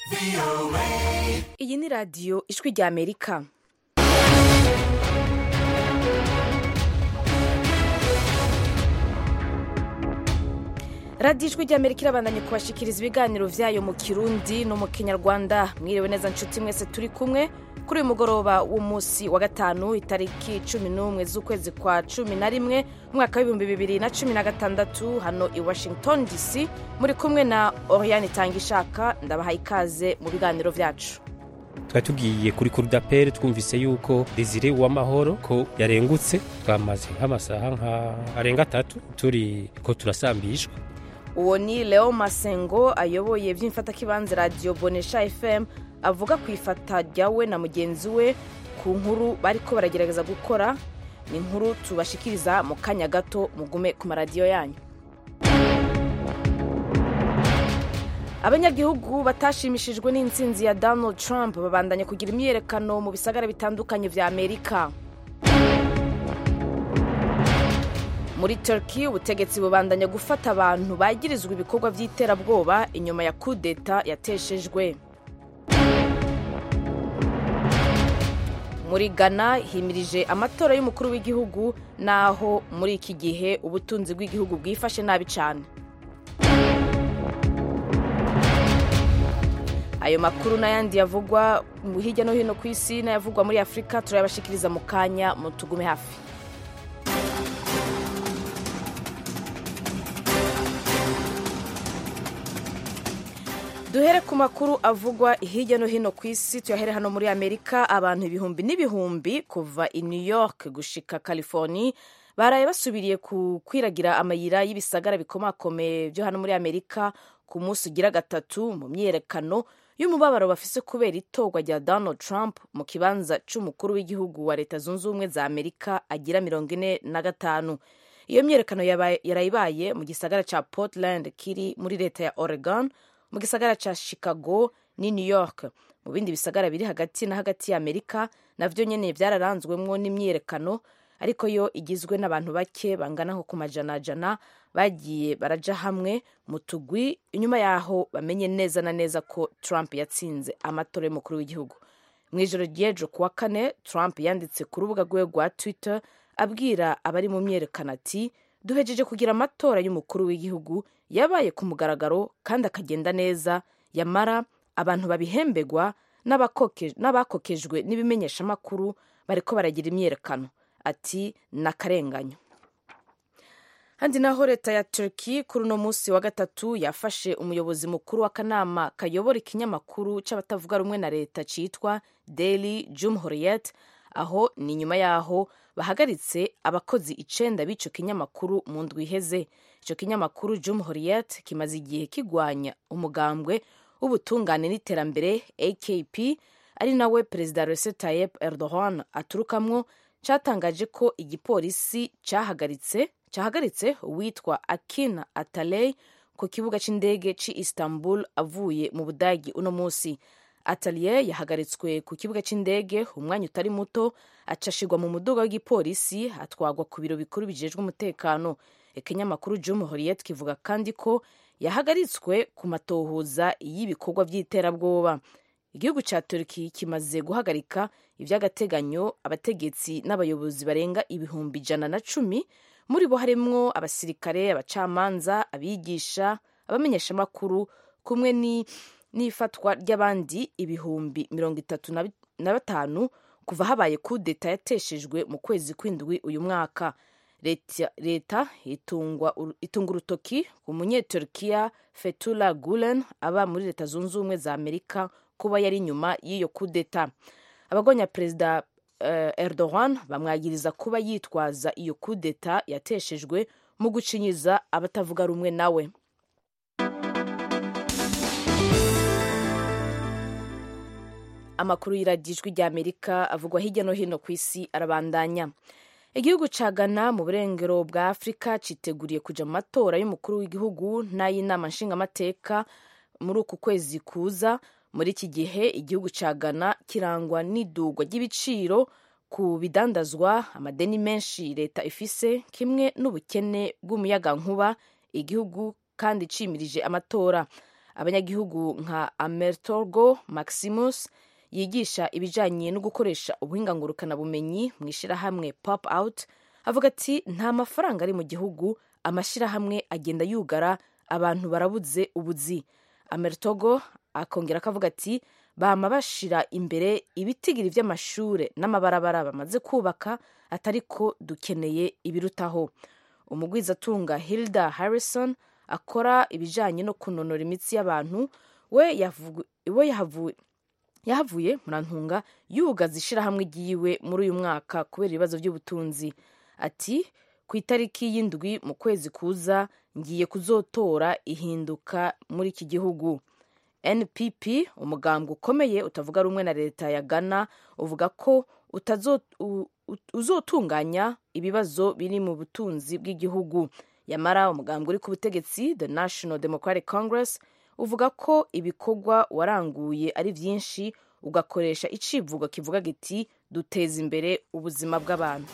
iyi ni radiyo ijwi rya amerika radiyo ijwi rya amerika irabandanye kubashikiriza ibiganiro vyayo mu kirundi no mu kinyarwanda mwiriwe neza nshuti mwese turi kumwe kuri uyu mugoroba w'umunsi wa gatanu itariki cumi n'umwe z'ukwezi kwa cumi na rimwe umwaka w'ibihumbi bibiri na cumi na gatandatu hano i washington dc muri kumwe na oriane tangishaka ndabaha ikaze mu biganiro vyacu twari tugiye kuri kurudapere twumvise yuko desire uwamahoro ko yarengutse twamaze nk'amasaha nka arenga atatu turi ko turasambishwa uwo ni leo masengo ayoboye vy'imfatakibanza radiyo bonesha fm avuga ku ifata ryawe na mugenzi we ku nkuru bariko baragerageza gukora ni inkuru tubashikiriza mu kanya gato mugume ku maradiyo yanyu abanyagihugu batashimishijwe n'intsinzi ya donald trump babandanya kugira imyiyerekano mu bisagara bitandukanye vya amerika muri turkey ubutegetsi bubandanya gufata abantu bagirizwa ibikorwa vy'iterabwoba inyuma ya kudeta yateshejwe muri ghana himirije amatora y'umukuru w'igihugu naho muri iki gihe ubutunzi bw'igihugu bwifashe nabi cyane ayo makuru n'ayandi yavugwa hirya no hino ku isi n'ayavugwa muri afurika turayabashikiriza mu kanya mutugume hafi duhere ku makuru avugwa hirya no hino ku isi tuyahere hano muri amerika abantu ibihumbi n'ibihumbi kuva i new york gushika california baraye basubiriye ku kwiragira amayira y'ibisagara bikomakomeye byo hano muri amerika ku munsi ugira gatatu mu myiyerekano y'umubabaro bafise kubera itorwa rya donald trump mu kibanza c'umukuru w'igihugu wa leta zunze ubumwe za amerika agira mirongo ine na gatanu iyo myiyerekano yarayibaye mu gisagara ca portland kiri muri leta ya oregon mu gisagara ca chicago ni new york mu bindi bisagara biri hagati na hagati ya amerika navyo nyene vyararanzwemwo n'imyiyerekano ariko yo igizwe n'abantu bake bangana nko ku majanajana bagiye baraja hamwe mu tugwi inyuma yaho bamenye neza na neza ko trump yatsinze amatora y'umukuru w'igihugu mu ijoro ry'ejo kuwa kane trump yanditse ku rubuga rwiwe rwa twitter abwira abari mu myerekano ati duhejeje kugira amatora y'umukuru w'igihugu yabaye ku mugaragaro kandi akagenda neza yamara abantu babihembegwa n'abakokejwe n'ibimenyeshamakuru bariko baragira imyerekano ati n'akarenganyo handi naho leta ya turki kuri uno munsi wa gatatu yafashe umuyobozi mukuru w'akanama kayobora ikinyamakuru c'abatavuga rumwe na leta citwa daily jumhuriyet aho ni nyuma yaho bahagaritse abakozi icenda b'ico kinyamakuru mu ndwi iheze ico kinyamakuru jumhuriyet kimaze igihe kigwanya umugambwe w'ubutungane n'iterambere akp ari nawe perezida recep tayyip erdogan aturukamwo catangaje ko igipolisi cahagaritse cahagaritse uwitwa akina ataley ku kibuga c'indege ci istanbul avuye mu budagi uno musi atalier yahagaritswe ku kibuga c'indege umwanya utari muto acashirwa mu muduga w'igipolisi atwagwa ku biro bikuru bijejwe umutekano ikinyamakuru jumhuriyet kivuga kandi ko yahagaritswe ku matohoza y'ibikorwa vy'iterabwoba igihugu ca turki kimaze guhagarika ivy'agateganyo abategetsi n'abayobozi barenga ibihumbi ijana na cumi muri bo harimwo abasirikare abacamanza abigisha abamenyeshamakuru kumwe n'ifatwa ry'abandi ibihumbi mirongo itatu na batanu kuva habaye kudeta yateshejwe mu kwezi kw'indwi uyu mwaka leta itunga urutoki ku munyeturkiya fetula gulen aba muri leta zunze ubumwe za amerika kuba yari inyuma y'iyo kudeta abagonya perezida uh, erdogan bamwagiriza kuba yitwaza iyo kudeta yateshejwe mu gucinyiza abatavuga rumwe nawe amakuru y'iragijwi rya amerika avugwa hirya no hino ku isi arabandanya igihugu ca ghana mu burengero bwa afurika citeguriye kuja mu matora y'umukuru w'igihugu n'ay'inama nshingamateka muri uku kwezi kuza muri iki gihe igihugu ca ghana kirangwa n'idugwa ry'ibiciro ku bidandazwa amadeni menshi leta ifise kimwe n'ubukene bw'umuyagankuba igihugu kandi cimirije amatora abanyagihugu nka amertorgo maximus yigisha ibijyanye no gukoresha ubuhingangurukanabumenyi mu ishyirahamwe pop out avuga ati nta mafaranga ari mu gihugu amashyirahamwe agenda yugara abantu barabuze ubuzi amertogo akongera akavuga ati bama bashira imbere ibitigiri by'amashure n'amabarabara bamaze kubaka atari ko dukeneye ibirutaho umugwizatunga hilda harrison akora ibijyanye no kunonora imitsi y'abantu we yahavuye yahavuye murantunga yugaza ishyirahamwe ryiwe muri uyu mwaka kubera ibibazo by'ubutunzi ati ku itariki y'indwi mu kwezi kuza ngiye kuzotora ihinduka muri iki gihugu npp umugambwe ukomeye utavuga rumwe na leta ya ghana uvuga ko uzotunganya ibibazo biri mu butunzi bw'igihugu yamara umugambwe uri ku butegetsi the national democratic congress uvuga ko ibikorwa waranguye ari byinshi ugakoresha icivugo kivuga giti duteza imbere ubuzima bw'abantu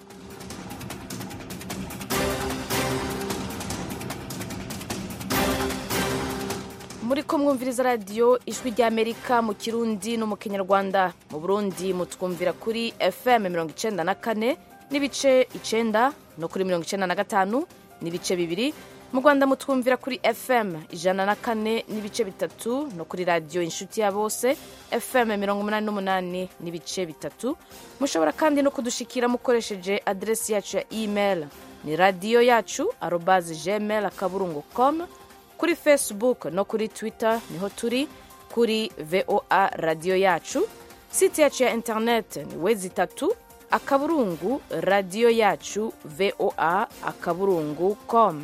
muri ko mwumviriza radiyo ijwi ry'amerika mu kirundi no mu kinyarwanda mu burundi mutwumvira kuri fm mirongo icenda na kane n'ibice icenda no kuri mirongo icenda na gatanu n'ibice bibiri mu rwanda mutwumvira kuri fm ijana na kane n'ibice bitatu no kuri radiyo inshuti ya bose fm mirongo umunani n'umunani n'ibice bitatu mushobora kandi no kudushikira mukoresheje aderesi yacu ya email ni radiyo yacu arobazi gmail akaburungu com kuri facebook no kuri twitter niho turi kuri voa radiyo yacu site yacu ya internet ni wezi itatu akaburungu radiyo yacu voa akaburungu com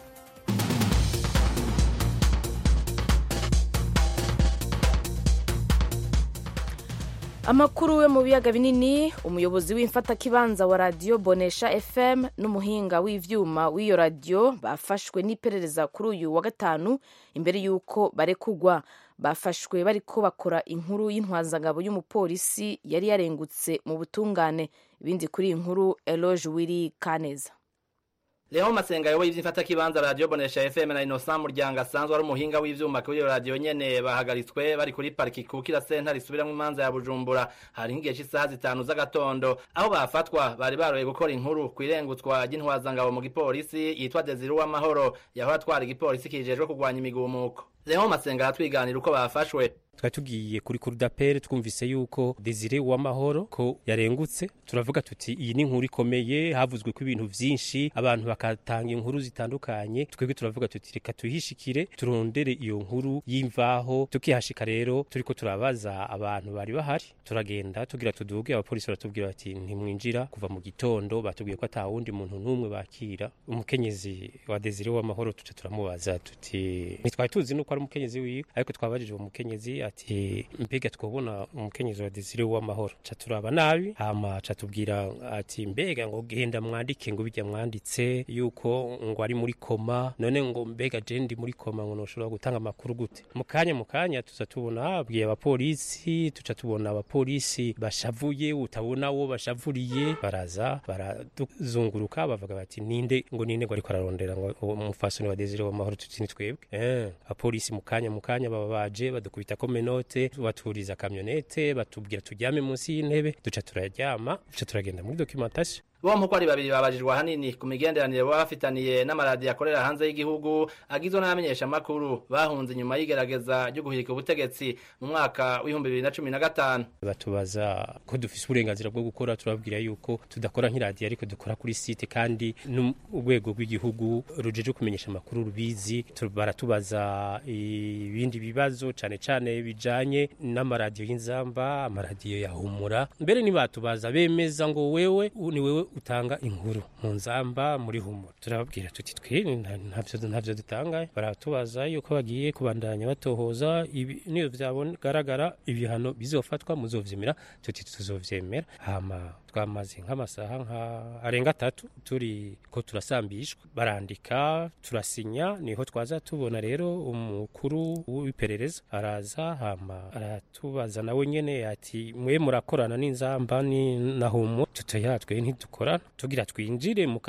amakuru yo mu biyaga binini umuyobozi w'imfatakibanza wa radiyo bonesha fm n'umuhinga w'ivyuma w'iyo radiyo bafashwe n'iperereza kuri uyu wa gatanu imbere y'uko barekugwa bafashwe bariko bakora inkuru y'intwazangabo y'umupolisi yari yarengutse mu butungane ibindi kuri iyi nkuru eloge wiri kaneza Leo Masenga yoboye ivy'imfatakibanza radio Bonesha FM na Innocent Muryango asanzwe ari umuhinga w'ivyuma kuri iyo radio nyene bahagaritswe bari kuri pariki kukira sentare isubiramwo imanza ya Bujumbura hari nk'igihe cy'isaha zitanu z'agatondo aho bafatwa bari baroye gukora inkuru kw'irengutswa ry'intwazangabo mu gipolisi yitwa Desire Uwamahoro yahora atwara igipolisi kijejwe kurwanya imigumuko Leo Masenga aratwiganira uko bafashwe twari tugiye kuri kurudapere twumvise yuko Desire Uwamahoro ko yarengutse turavuga tuti iyi ni inkuru ikomeye havuzwe ko ibintu vyinshi abantu bakatanga inkuru zitandukanye twebwe turavuga tuti reka tuhishikire turondere iyo nkuru y'imvaho tukihashika rero turiko turabaza abantu bari bahari turagenda tugira tuduge abapolisi baratubwira bati ntimwinjira kuva mu gitondo batubwiye ko ata wundi muntu n'umwe bakira umukenyezi wa Desire Uwamahoro tuca turamubaza tuti ntitwari tuzi nuko ari umukenyezi wiwe ariko twabajije uwo mukenyezi ati mbega twobona umukenyezi wa Desire w'amahoro ca turaba nabi hama ca tubwira ati mbega ngo genda mwandike ngo bijya mwanditse yuko ngo ari muri koma none ngo mbega je ndi muri koma ngo noshobora gutanga amakuru gute mu kanya mu kanya tuza tubona habwiye abapolisi tuca tubona abapolisi bashavuye utabona wo bashavuriye baraza baraduzunguruka bavuga bati ninde ngo ninde ngo ariko ararondera ngo umufasoni wa Desire w'amahoro tuti ni twebwe eh abapolisi mu kanya mu kanya baba baje badukubita ko menote baturiza kamyonete batubwira tujyame munsi y'intebe duca turaryama duca turagenda muri documentation bompi uko ari babiri babajijwe ahanini ku migenderanire baba bafitaniye n'amaradiyo akorera hanze y'igihugu agizwe n'abamenyeshamakuru bahunze inyuma y'igerageza ryo guhirika ubutegetsi mu mwaka w'ibihumbi bibiri na cumi na gatanu batubaza ko dufise uburenganzira bwo gukora turababwira yuko tudakora nk'iradiyo ariko dukora kuri site kandi n'urwego rw'igihugu rujeje kumenyesha amakuru rubizi baratubaza ibindi bibazo cane cane bijanye n'amaradiyo y'inzamba amaradiyo ya humura mbere ntibatubaza bemeza ngo wewe ni wewe utanga inkuru mu nzamba muri humura turababwira tuti twe ntavyo ntavyo dutanga baratubaza yuko bagiye kubandanya batohoza niyo vyagaragara ibihano bizofatwa muzovyemera tuti tuzovyemera hama twamaze nk'amasaha nka arenga atatu turi ko turasambishwa barandika turasinya niho twaza tubona rero umukuru w'iperereza araza hama aratubaza nawe nyene ati mwe murakorana n'inzamba ni na humu tutoya twe ntidukorana tugira twinjire mu kasho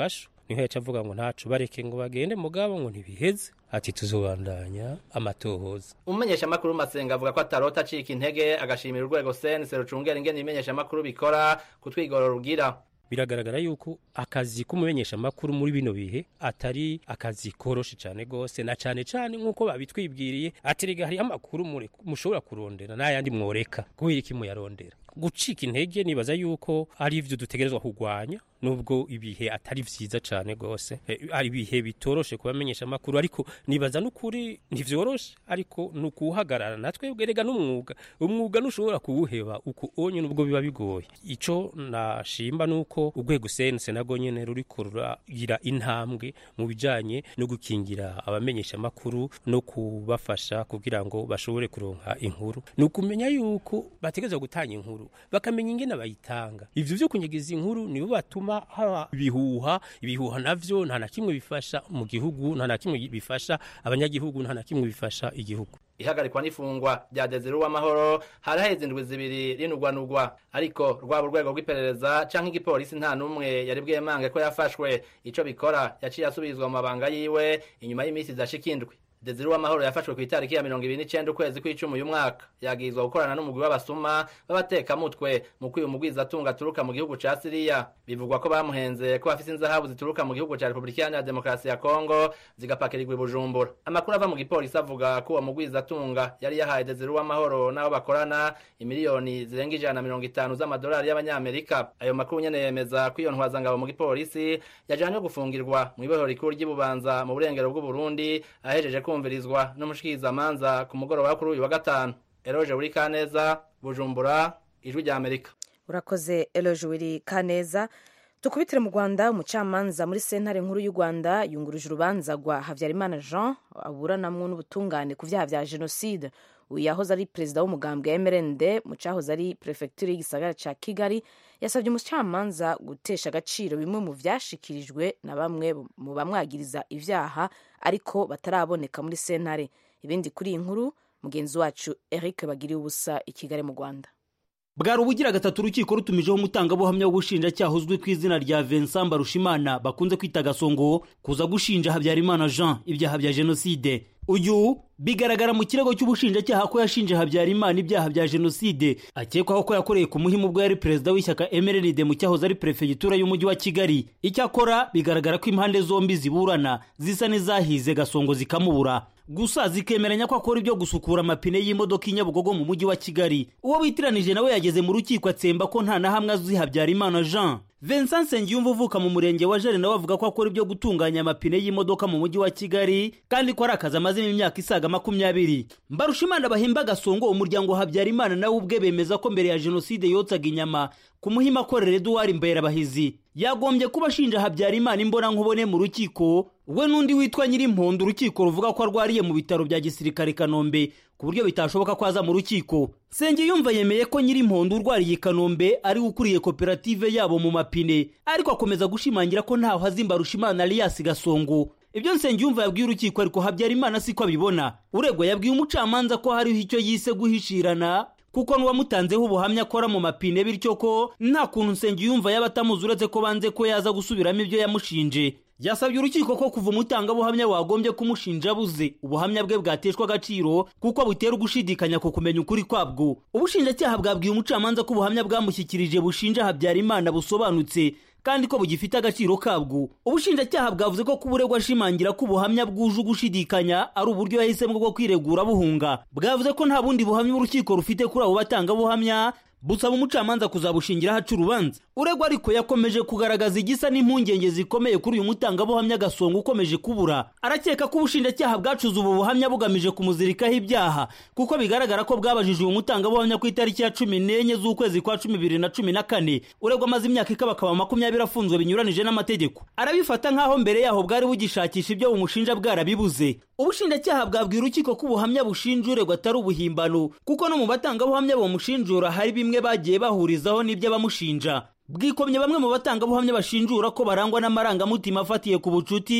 niho yaca avuga ngo ntacu bareke ngo bagende mugabo ngo ntibiheze ati tuzobandanya amatohoza umumenyesha makuru masenga avuga ko atarota acika intege agashimira urwego sense rucungera ingene ibimenyesha makuru bikora kutwigoro rugira biragaragara yuko akazi k'umumenyesha makuru muri bino bihe atari akazi koroshe cyane gose na cyane cyane nk'uko babitwibwiriye ati rega hariho amakuru mushobora kurondera n'ayandi mworeka kubera iki muyarondera gucika intege nibaza yuko ari ivyo dutegerezwa kurwanya nubwo ibihe atari vyiza cane gose ari ibihe bitoroshe kubamenyesha makuru ariko nibaza n'ukuri ntivyoroshe ariko nukuhagarara natwe erega n'umwuga umwuga nushobora kuwuheba uko onye nubwo biba bigoye ico nashimba nuko urwego sense nago nyene ruriko ruragira intambwe mu bijanye no gukingira abamenyesha makuru no kubafasha kugira ngo bashobore kuronka inkuru nukumenya yuko bategerezwa gutanga inkuru bakamenya ingene bayitanga ivyo vyo kunyegeza inkuru nibo batuma haba ibihuha ibihuha navyo nta na kimwe bifasha mu gihugu nta na kimwe bifasha abanyagihugu nta na kimwe bifasha igihugu ihagarikwa n'ifungwa rya Desire Uwamahoro hari haheze indwi zibiri rinugwanugwa ariko rwaba urwego rw'iperereza canke igipolisi nta n'umwe yari bwemange ko yafashwe ico bikora yaciye asubizwa mu mabanga yiwe inyuma y'imisi idashika indwi Desire Uwamahoro yafashwe ku itariki ya mirongo ibiri n'icenda ukwezi kw'icumi uyu mwaka yagizwa gukorana n'umugwi w'abasuma b'abatekamutwe mu kwiba umugwizatunga aturuka mu gihugu ca Siriya bivugwa ko bamuhenze ko bafise inzahabu zituruka mu gihugu ca Republika Iharanira Demokarasi ya Kongo zigapakirirwa i Bujumbura amakuru ava mu gipolisi avuga ko uwo mugwizatunga yari yahaye Desire Uwamahoro n'abo bakorana imiliyoni zirenga ijana na mirongo itanu z'amadolari y'abanyamerika ayo makuru nyene yemeza ko iyo ntwazangabo mu gipolisi yajanywe gufungirwa mu ibohero rikuru ry'Ibubanza mu burengero bw'Uburundi ahejeje kumvirizwa n'umushikirizamanza ku mugoroba kuri uyu wa gatanu eroje buri kaneza bujumbura ijwi rya amerika urakoze eroje buri kaneza tukubitire mu rwanda umucamanza muri sentare nkuru y'u rwanda yunguruje urubanza rwa habyarimana jean aburanamwo n'ubutungane ku byaha bya jenoside uyu yahoze ari perezida w'umugambwe mrnd mu cyahoze ari perefegitura y'igisagara cya kigali yasabye umucamanza gutesha agaciro bimwe mu byashikirijwe na bamwe mu bamwagiriza ibyaha ariko bataraboneka muri sentare ibindi kuri iyi nkuru mugenzi wacu eric bagiriye ubusa i kigali mu rwanda bwari ubugira gatatu urukiko rutumijeho umutangabuhamya w'ubushinjacyaha uzwi ku izina rya Vincent Barushimana bakunze kwita Gasongo kuza gushinja Habyarimana Jean ibyaha bya jenoside uyu bigaragara mu kirego cy'ubushinjacyaha ko yashinje Habyarimana ibyaha bya jenoside akekwaho ko yakoreye ku muhimu ubwo yari perezida w'ishyaka MRND mu cyahoze ari perefegitura y'umujyi wa Kigali icyakora bigaragara ko impande zombi ziburana zisa n'izahize Gasongo zikamubura gusa zikemeranya ko akora ibyo gusukura amapine y'imodoka i Nyabugogo mu mujyi wa Kigali uwo bitiranije nawe yageze mu rukiko atsemba ko nta na hamwe azi Habyarimana Jean Vincent Nsengiyumva uvuka mu murenge wa Jari nawe avuga ko akora ibyo gutunganya amapine y'imodoka mu mujyi wa Kigali kandi ko ari akazi amazemo imyaka isaga makumyabiri Mbarushimana bahemba Gasongo umuryango wa Habyarimana nawe ubwe bemeza ko mbere ya jenoside yotsaga inyama ku muhima akorera Edouard Mberabahizi yagombye kuba ashinja Habyarimana imbona nkubone mu rukiko we n'undi witwa Nyirimpondo urukiko ruvuga ko arwariye mu bitaro bya gisirikare Kanombe ku buryo bitashoboka ko aza mu rukiko Sengiyumva yemeye ko Nyirimpondo urwariye Kanombe ari ukuriye koperative yabo mu mapine ariko akomeza gushimangira ko ntaho hazimba Rushimana Alias Gasongo ibyo Nsengiyumva yabwiye urukiko ariko Habyarimana siko abibona uregwa yabwiye umucamanza ko hariho icyo yise guhishirana kuko n'uwamutanzeho ubuhamya akora mu mapine bityo ko nta kuntu Nsengiyumva yaba atamuzi uretse ko banze ko yaza gusubiramo ibyo yamushinje yasabye urukiko ko kuva umutangabuhamya wagombye kumushinja abuze ubuhamya bwe bwateshwa agaciro kuko butera ugushidikanya ku kumenya ukuri kwabwo ubushinjacyaha bwabwiye umucamanza ko ubuhamya bwamushyikirije bushinja Habyarimana busobanutse kandi ko bugifite agaciro kabwo ubushinjacyaha bwavuze ko kuburegwa ashimangira ko ubuhamya bwuje ugushidikanya ari uburyo yahisemo bwo kwiregura buhunga bwavuze ko nta bundi buhamya urukiko rufite kuri abo batangabuhamya busaba umucamanza kuzabushingira haca urubanza uregwa ariko yakomeje kugaragaza igisa n'impungenge zikomeye kuri uyu mutangabuhamya gasongo ukomeje kubura arakeka ko ubushinjacyaha bwacuze ubu buhamya bugamije kumuzirikaho ibyaha kuko bigaragara ko bwabajije uyu mutangabuhamya ku itariki ya cumi n'enye z'ukwezi kwa cumi bibiri na cumi na kane uregwa amaze imyaka ikabakaba makumyabiri afunzwe binyuranije n'amategeko arabifata nk'aho mbere yaho bwari bugishakisha ibyo bumushinja bwarabibuze ubushinjacyaha bwabwira urukiko ko ubuhamya bushinja uregwa atari ubuhimbano kuko no mu batangabuhamya bamushinjura hari bimwe bagiye bahurizaho n'ibyo abamushinja bwikomye bamwe mu batangabuhamya bashinjura ko barangwa n'amarangamutima afatiye ku bucuti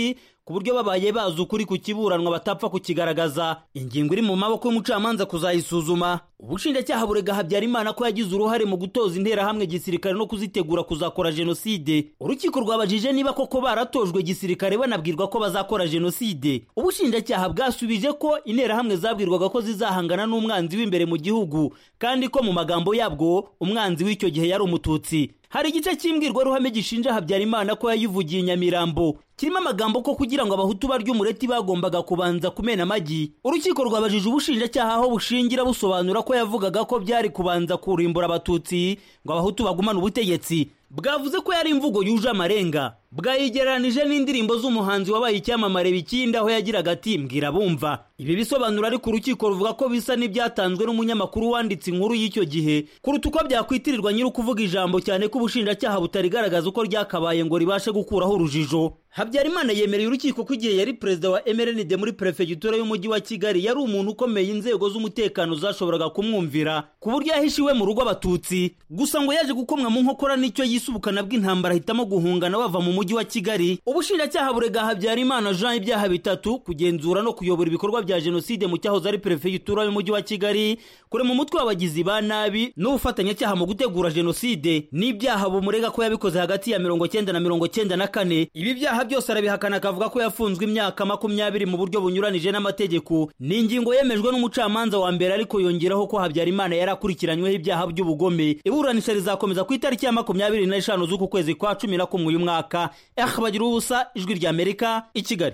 ku buryo babaye bazi ukuri ku kiburanwa batapfa kukigaragaza ingingo iri mu maboko y'umucamanza kuzayisuzuma ubushinjacyaha burega habyarimana ko yagize uruhare mu gutoza interahamwe gisirikare no kuzitegura kuzakora jenoside urukiko rwabajije niba koko baratojwe gisirikare banabwirwa ko bazakora jenoside ubushinjacyaha bwasubije ko interahamwe zabwirwaga ko zizahangana n'umwanzi w'imbere mu gihugu kandi ko mu magambo yabwo umwanzi w'icyo gihe yari umututsi hari igice cy'imbwirwaruhame gishinja habyarimana ko yayivugiye nyamirambo kirimo amagambo ko kugira ngo abahutu barya umureti bagombaga kubanza kumena amagi urukiko rwabajije ubushinjacyaha aho bushingira busobanura ko yavugaga ko byari kubanza kurimbura abatutsi ngo abahutu bagumane ubutegetsi bwavuze ko yari imvugo yuje amarenga bwayigereranije n'indirimbo z'umuhanzi wabaye icyamamare bikindi aho yagiraga ati mbwira bumva ibi bisobanuro ariko urukiko ruvuga ko bisa n'ibyatanzwe n'umunyamakuru wanditse inkuru y'icyo gihe kuruta uko byakwitirirwa nyiri ukuvuga ijambo cyane ko ubushinjacyaha butarigaragaza uko ryakabaye ngo ribashe gukuraho urujijo habyarimana yemereye urukiko ko igihe yari perezida wa mrnd muri perefegitura y'umujyi wa kigali yari umuntu ukomeye inzego z'umutekano zashoboraga kumwumvira ku buryo yahishiwe mu rugo abatutsi gusa ngo yaje gukomwa mu nkokora n'icyo yise ubukana bw'intambara ahitamo guhungana bava mu mujyi wa kigali ubushinjacyaha burega habyarimana jean ibyaha bitatu kugenzura no kuyobora ibikorwa bya jenoside mu cyahoze ari perefegitura y'umujyi wa kigali kurema umutwe w'abagizi ba nabi n'ubufatanyacyaha mu gutegura jenoside n'ibyaha bumurega ko yabikoze hagati ya mirongo cyenda na mirongo cyenda na kane ibi byaha byose arabihakana akavuga ko yafunzwe imyaka makumyabiri mu buryo bunyuranije n'amategeko ni ingingo yemejwe n'umucamanza wa mbere ariko yongeraho ko habyarimana yari akurikiranyweho ibyaha by'ubugome iburanisha rizakomeza ku itariki ya makumyabiri n'eshanu z'uku kwezi kwa cumi na kumwe uyu mwaka bagira ubusa ijwi rya amerika i kigali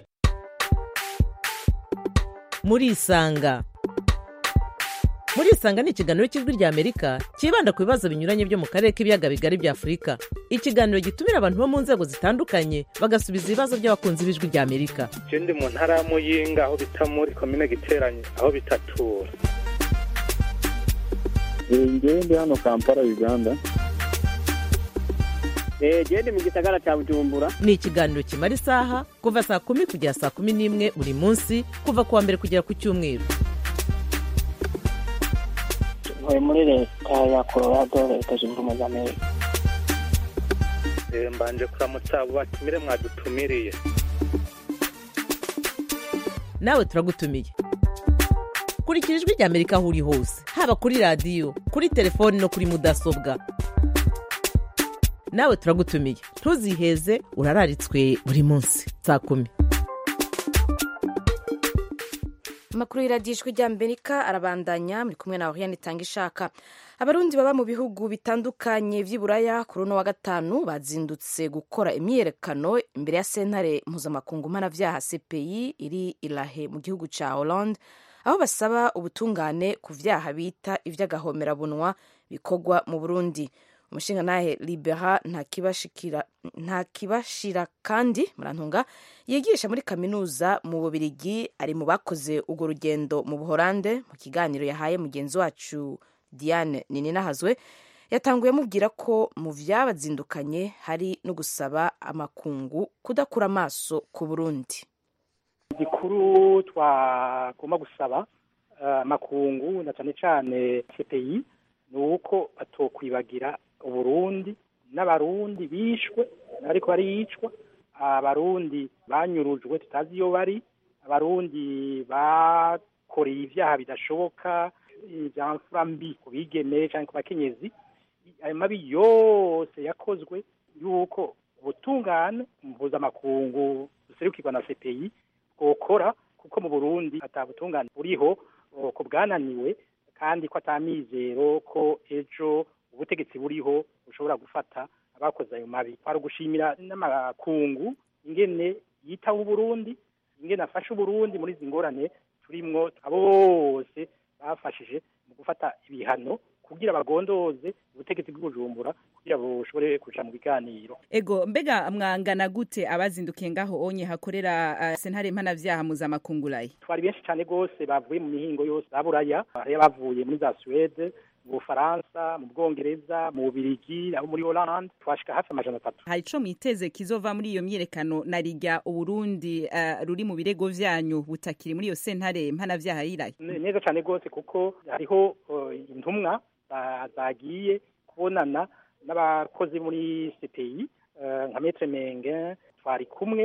murisanga murisanga ni ikiganiro cy'ijwi rya amerika cyibanda ku bibazo binyuranye byo mu karere k'ibiyaga bigari bya afurika ikiganiro gitumira abantu bo mu nzego zitandukanye bagasubiza ibibazo by'abakunzi b'ijwi rya amerika je ndi mu ntara ya muyinga aho bita muri komine giteranye aho bitatura ngewe ndi hano kampala uganda genda mu gisagara cya bujumbura ni ikiganiro kimara isaha kuva saa kumi kugera saa kumi n'imwe buri munsi kuva ku wa mbere kugera ku cyumweru ntuye muri leta ya colorado leta zunze ubumwe za amerika mbanje kuramutsa abo batumire mwadutumiriye nawe turagutumiye kurikira ijwi rya amerika aho uri hose haba kuri radiyo kuri telefoni no kuri mudasobwa nawe turagutumiye ntuziheze urararitswe buri munsi saa kumi amakuru y'iradiyo rya amerika arabandanya muri kumwe na oriane itanga ishaka abarundi baba mu bihugu bitandukanye by'iburaya kuri uno wa gatanu bazindutse gukora imyiyerekano imbere ya sentare mpuzamakungu mpanabyaha cpi iri irahe mu gihugu cya hollande aho basaba ubutungane ku byaha bita iby'agahomerabunwa bikorwa mu burundi umushingantahe libera ntakibashira kandi murantunga yigisha muri kaminuza mu bubirigi ari mu bakoze urwo rugendo mu buhorande mu kiganiro yahaye mugenzi wacu diane nininahazwe yatanguye amubwira ko mu byabazindukanye hari no gusaba amakungu kudakura amaso ku burundi igikuru twagomba gusaba amakungu na cyane cyane cpi ni uko batokwibagira uburundi n'abarundi bishwe ariko bariyicwa abarundi banyurujwe tutazi iyo bari abarundi bakoreye ibyaha bidashoboka bya mfura mbi ku bigeme cyangwa ku bakenyezi ayo mabi yose yakozwe y'uko ubutungane mpuzamakungu buserukirwa na cpi bwokora kuko mu burundi atabutungane buriho ko bwananiwe kandi ko atamizero ko ejo ubutegetsi buriho bushobora gufata abakoze ayo mabi twari gushimira n'amakungu ingene yitaho uburundi ingene afasha uburundi muri izi ngorane turimwo abo bose bafashije mu gufata ibihano kugira bagondoze ubutegetsi bw'ubujumbura kugira bushobore kuja mu biganiro ego mbega mwangana gute abazindukiye ngaho onye hakorera uh, sentare mpanavyaha mpuzamakungu twari benshi cyane rwose bavuye mu mihingo yose za buraya hariyo bavuye muri za suwede mu bufaransa mu bwongereza mu bubirigi abo muri holland twashika hafi amajana atatu hari ico mwiteze kizova muri iyo myiyerekano na rirya uburundi uh, ruri mu birego vyanyu butakiri muri iyo sentare mpanavyaha yirayo neza cyane rwose kuko hariho uh, intumwa zagiye kubonana n'abakozi muri cpi nka metre menge twari kumwe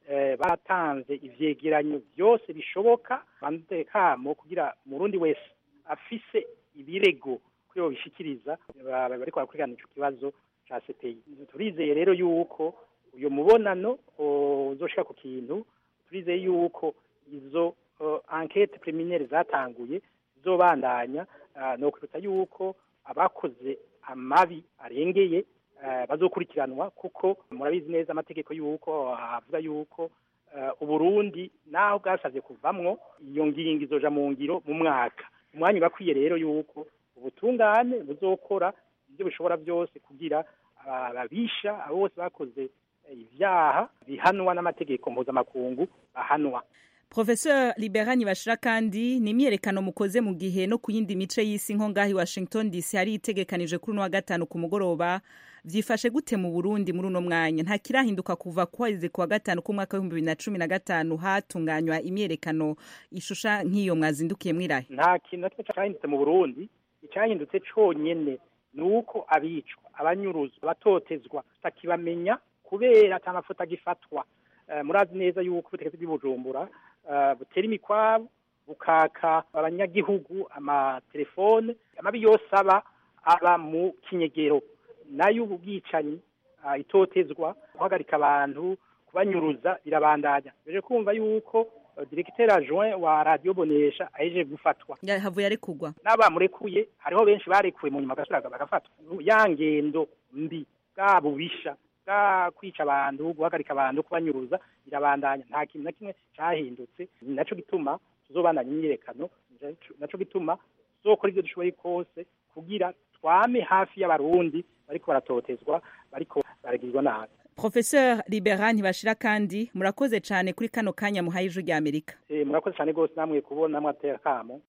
batanze ivyegeranyo byose bishoboka bandekamo kugira umurundi wese afise ibirego kuri bo bishikiriza bariko barakurikirana ico kibazo ca CPI turizeye rero yuko uyo mubonano uzoshika ku kintu turizeye yuko izo enquete preliminaire zatanguye zizobandanya no kwibutsa yuko abakoze amabi arengeye bazokurikiranwa kuko murabizi neza amategeko yuko avuga yuko uburundi naho bwasabye kuvamwo iyo ngingo izoja mu ngiro mu mwaka umwanya bakwiye rero yuko ubutungane buzokora ibyo bishobora byose kugira ababisha abo bose bakoze ibyaha bihanwa n'amategeko mpuzamakungu bahanwa Professeur Liberani bashira kandi ni imyerekano mukoze mu gihe no ku yindi mice y'isi nko ngahi Washington DC hari itegekanije kuri uno wa gatanu ku mugoroba vyifashe gute mu Burundi muri uno mwanya nta kirahinduka kuva kwezi kwa gatanu ku mwaka w'ibihumbi bibiri na cumi na gatanu hatunganywa imyerekano ishusha nk'iyo mwazindukiye mwirahe nta kintu na kimwe cyahindutse mu Burundi icyahindutse conyene ni uko abicwa abanyuruzwa abatotezwa tutakibamenya kubera ata mafoto agifatwa uh, murazi neza yuko ubutegetsi bw'ibujumbura uh, butera imikwabo bukaka abanyagihugu amatelefone amabi yose aba aba mu kinyegero nayo ubwicanyi uh, itotezwa guhagarika abantu kubanyuruza birabandanya beje kumva yuko directeur adjoint wa radio bonesha aje gufatwa havuye ari kugwa n'abamurekuye hariho benshi barekuwe mu nyuma gasuraga bagafatwa ya ngendo mbi bwa bubisha bwa kwica abantu guhagarika abantu kubanyuruza birabandanya nta kintu na kimwe cyahindutse naco gituma tuzobandanya imyirekano naco gituma tuzokora ibyo dushoboye kose kugira twame hafi y'abarundi bariko baratotezwa bariko baragirwa nabi Professeur Liberan ntibashira kandi murakoze cyane kuri kano kanya muhaye ijwi rya Amerika. Eh murakoze cyane gose namwe kubona mwatera kamo.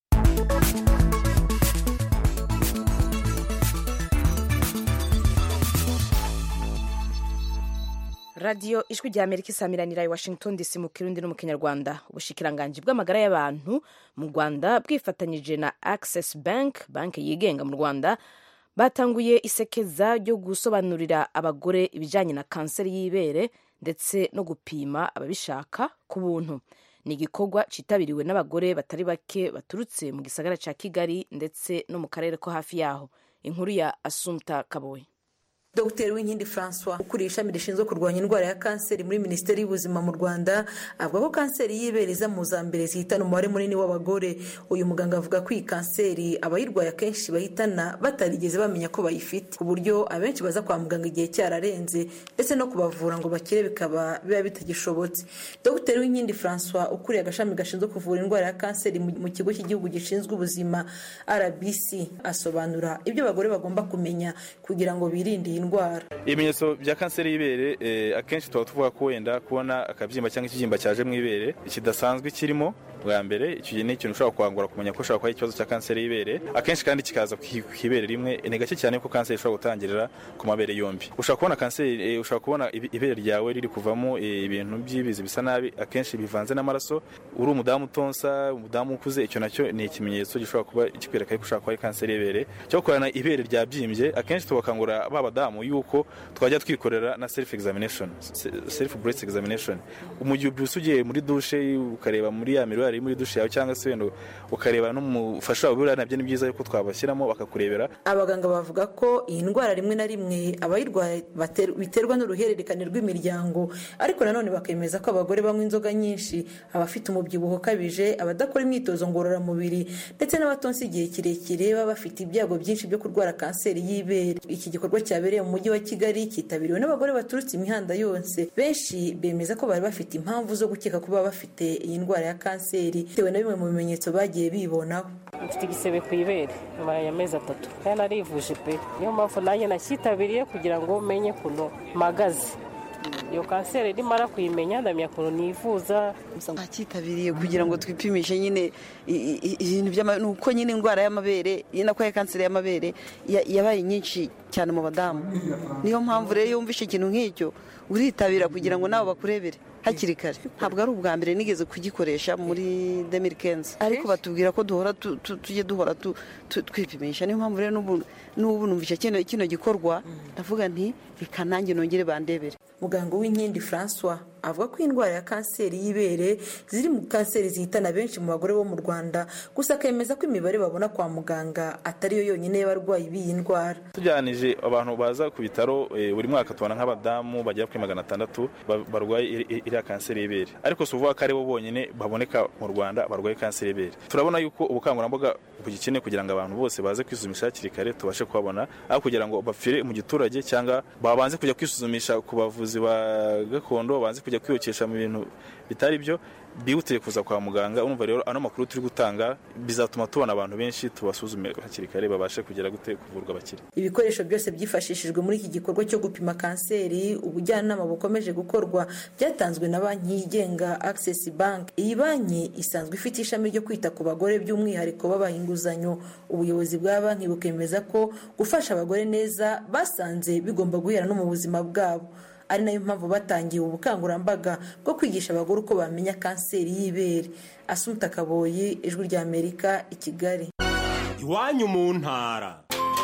radiyo ijwi rya amerika isamiranira i washington dc mu kirundi no mu kinyarwanda ubushikiranganji bw'amagara y'abantu mu rwanda bwifatanyije na access bank banki yigenga mu rwanda batanguye isekeza ryo gusobanurira abagore ibijyanye na kanseri y'ibere ndetse no gupima ababishaka ku buntu ni igikorwa cyitabiriwe n'abagore batari bake baturutse mu gisagara cya kigali ndetse no mu karere ko hafi yaho inkuru ya asumta kaboye Dr Winkindi Francois ukuriye ishami rishinzwe kurwanya indwara ya kanseri muri Minisiteri y'Ubuzima mu Rwanda avuga ko kanseri y'ibere iza mu za mbere zihitana umubare munini w'abagore uyu muganga avuga ko iyi kanseri abayirwaye akenshi bahitana batarigeze bamenya ko bayifite ku buryo abenshi baza kwa muganga igihe cyararenze ndetse no kubavura ngo bakire bikaba biba bitagishobotse Dr Winkindi Francois ukuriye agashami gashinzwe kuvura indwara ya kanseri mu kigo cy'igihugu gishinzwe ubuzima RBC asobanura ibyo abagore bagomba kumenya kugira ngo birinde indwara ibimenyetso bya kanseri y'ibere akenshi tuba tuvuga ko wenda kubona akabyimba cyangwa ikibyimba cyaje mu ibere kidasanzwe kirimo bwa mbere icyo ni ikintu ushobora kwangura kumenya ko ushobora kuba ikibazo cya kanseri y'ibere akenshi kandi kikaza ku ibere rimwe ni gake cyane ko kanseri ishobora gutangirira ku mabere yombi ushobora kubona kanseri ushobora kubona ibere ryawe riri kuvamo ibintu by'ibizi bisa nabi akenshi bivanze n'amaraso uri umudamu utonsa umudamu ukuze icyo nacyo ni ikimenyetso gishobora kuba kikwereka ko ushobora kuba ari kanseri y'ibere cyo gukorana ibere ryabyimbye akenshi tubakangurira ba badamu yuko twajya twikorera na self examination self breast examination mu gihe ubyutse ugiye muri dushe ukareba muri ya mirwari iri muri dushe yawe cyangwa se wenda ukareba n'umufasha wawe buriya nabyo ni byiza yuko twabashyiramo bakakurebera abaganga bavuga ko iyi ndwara rimwe na rimwe abayirwaye biterwa n'uruhererekane rw'imiryango ariko nanone bakemeza ko abagore banywa inzoga nyinshi abafite umubyibuho ukabije abadakora imyitozo ngororamubiri ndetse n'abatonsi igihe kirekire baba bafite ibyago byinshi byo kurwara kanseri y'ibere iki gikorwa cyabereye mu mujyi wa kigali cyitabiriwe n'abagore baturutse imihanda yose benshi bemeza ko bari bafite impamvu zo gukeka kuba bafite iyi ndwara ya kanseri bitewe na bimwe mu bimenyetso bagiye bibonaho mfite igisebe ku ibere nyuma ya mezi atatu kandi narivuje pe niyo mpamvu nanjye nacyitabiriye kugira ngo menye ukuntu mpagaze iyo kanseri nimara kuyimenya ndamenya ukuntu nivuza ntakitabiriye kugira ngo twipimishe nyine ibintu by'amabere uko nyine indwara y'amabere nako ya kanseri y'amabere yabaye nyinshi cyane mu badamu niyo mpamvu rero iyo wumvishe ikintu nk'icyo uritabira kugira ngo nawe bakurebere hakiri kare ntabwo ari ubwa mbere nigeze kugikoresha muri demirikenzi ariko batubwira ko duhora tujye duhora twipimisha niyo mpamvu rero n'ubu numvishe kino gikorwa ndavuga nti reka nanjye nongere bandebere muganga w'inkindi francois avuga ko indwara ya kanseri y'ibere ziri mu kanseri zihitana benshi mu bagore bo mu rwanda gusa akemeza ko imibare babona kwa muganga atari yo yonyine y'abarwayi b'iyi ndwara tujyanije abantu baza ku bitaro buri mwaka tubona nk'abadamu bagera kuri magana atandatu barwaye iriya kanseri y'ibere ariko si uvuga ko ari bo bonyine baboneka mu rwanda barwaye kanseri y'ibere turabona yuko ubukangurambaga bugikeneye kugira ngo abantu bose baze kwisuzumisha hakiri kare tubashe kubabona aho kugira ngo bapfire mu giturage cyangwa babanze kujya kwisuzumisha ku bavuzi ba gakondo babanze kujya kwiyokesha mu bintu bitari byo bihutiye kuza kwa muganga urumva rero ano makuru turi gutanga bizatuma tubona abantu benshi tubasuzume hakiri kare babashe kugera gute kuvurwa bakire ibikoresho byose byifashishijwe muri iki gikorwa cyo gupima kanseri ubujyanama bukomeje gukorwa byatanzwe na banki yigenga access bank iyi banki isanzwe ifite ishami ryo kwita ku bagore by'umwihariko babaha inguzanyo ubuyobozi bwa banki bukemeza ko gufasha abagore neza basanze bigomba guhera no mu buzima bwabo ari nayo mpamvu batangiye ubukangurambaga bwo kwigisha abagore uko bamenya kanseri y'ibere asunika kaboyi ijwi rya amerika i kigali iwanyu mu ntara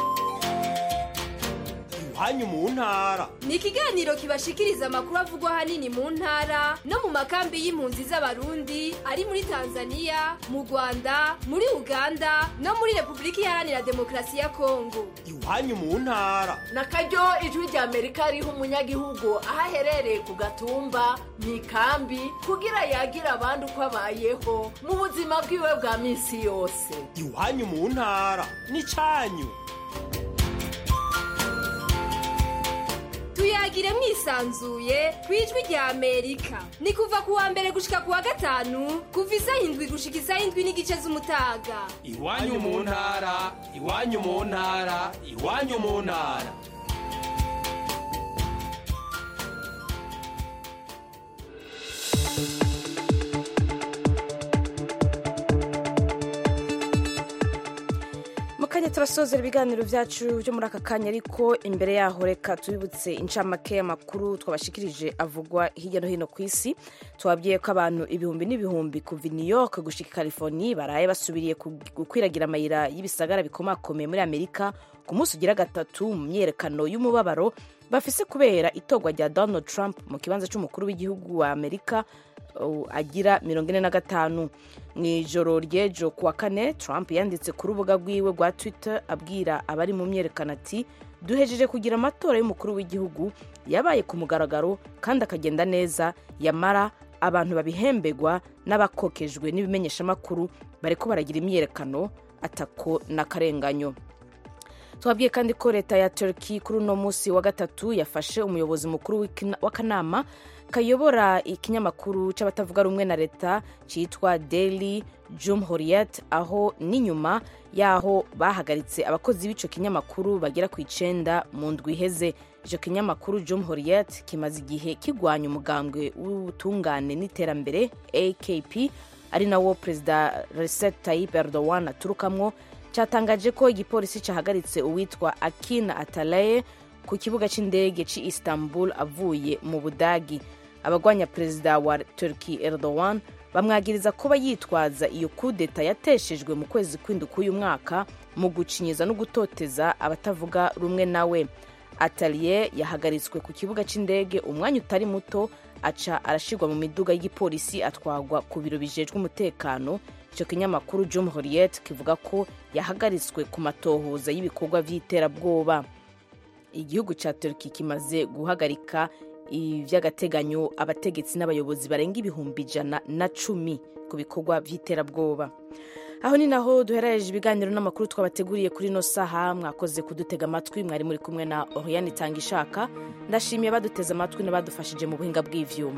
iwanyu mu ntara ni ikiganiro kibashikiriza amakuru avugwa ahanini mu ntara no mu makambi y'impunzi z'abarundi ari muri tanzania mu rwanda muri uganda no muri repubulika iharanira demokarasi ya kongo iwanyu mu ntara na karyo ijwi rya amerika riha umunyagihugu aho aherereye ku gatumba mu ikambi kugira yagire abandi uko abayeho mu buzima bwiwe bwa minsi yose iwanyu mu ntara ni cyanyu tuyagire mwisanzuye ku ijwi rya amerika ni kuva ku wa mbere gushika ku wa gatanu kuva isaha indwi gushika isaha indwi n'igice z'umutaga iwanyu mu ntara iwanyu mu ntara iwanyu mu ntara mukanya turasozera ibiganiro byacu byo muri aka kanya ariko imbere yaho reka tubibutse incamake y'amakuru twabashikirije avugwa hirya no hino ku isi tubabwiye ko abantu ibihumbi n'ibihumbi kuva new york gushika california baraye basubiriye gukwiragira amayira y'ibisagara bikomakomeye muri amerika ku munsi ugira gatatu mu myerekano y'umubabaro bafise kubera itorwa rya donald trump mu kibanza cy'umukuru w'igihugu wa amerika agira mirongo ine na gatanu mu ijoro ry'ejo kuwa kane trump yanditse ku rubuga rwiwe rwa twitter abwira abari mu myerekano ati duhejeje kugira amatora y'umukuru w'igihugu yabaye ku mugaragaro kandi akagenda neza yamara abantu babihembegwa n'abakokejwe n'ibimenyeshamakuru bariko baragira imyerekano atako n'akarenganyo twabwiye kandi ko leta ya turkey kuri uno munsi wa gatatu yafashe umuyobozi mukuru w'akanama kayobora ikinyamakuru cy'abatavuga rumwe na leta cyitwa daily jumhuriyet aho n'inyuma yaho bahagaritse abakozi b'icyo kinyamakuru bagera ku icenda mu ndwi iheze icyo kinyamakuru jumhuriyet kimaze igihe kigwanya umugambwe w'ubutungane n'iterambere akp ari nawo perezida recep tayyip erdogan aturukamwo cyatangaje ko igipolisi cyahagaritse uwitwa akina atalaye ku kibuga cy'indege cy'i istanbul avuye mu budagi abagwanya perezida wa turki erdogan bamwagiriza kuba yitwaza iyo kudeta yateshejwe mu kwezi kw'indwi k'uyu mwaka mu gucinyiza no gutoteza abatavuga rumwe nawe ataliye yahagaritswe ku kibuga cy'indege umwanya utari muto aca arashyirwa mu miduga y'igipolisi atwagwa ku biro bijejwe umutekano icyo kinyamakuru jumhuriyet kivuga ko yahagaritswe ku matohoza y'ibikorwa by'iterabwoba igihugu cya turki kimaze guhagarika iby'agateganyo abategetsi n'abayobozi barenga ibihumbi ijana na cumi ku bikorwa by'iterabwoba aho ni naho duherereje ibiganiro n'amakuru twabateguriye kuri ino saha mwakoze kudutega amatwi mwari muri kumwe na oriyani itanga ishaka ndashimiye baduteze amatwi n'abadufashije mu buhinga bw'ivyuma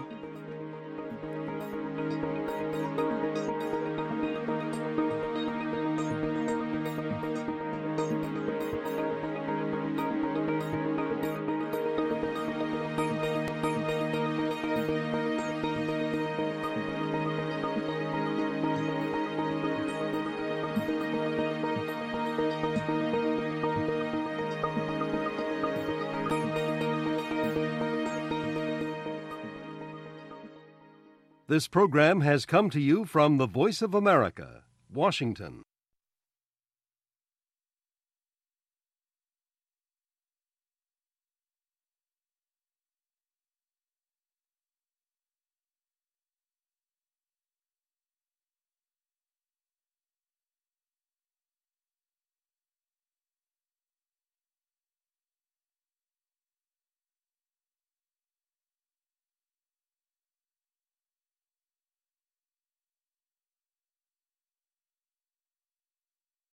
This program has come to you from the Voice of America, Washington.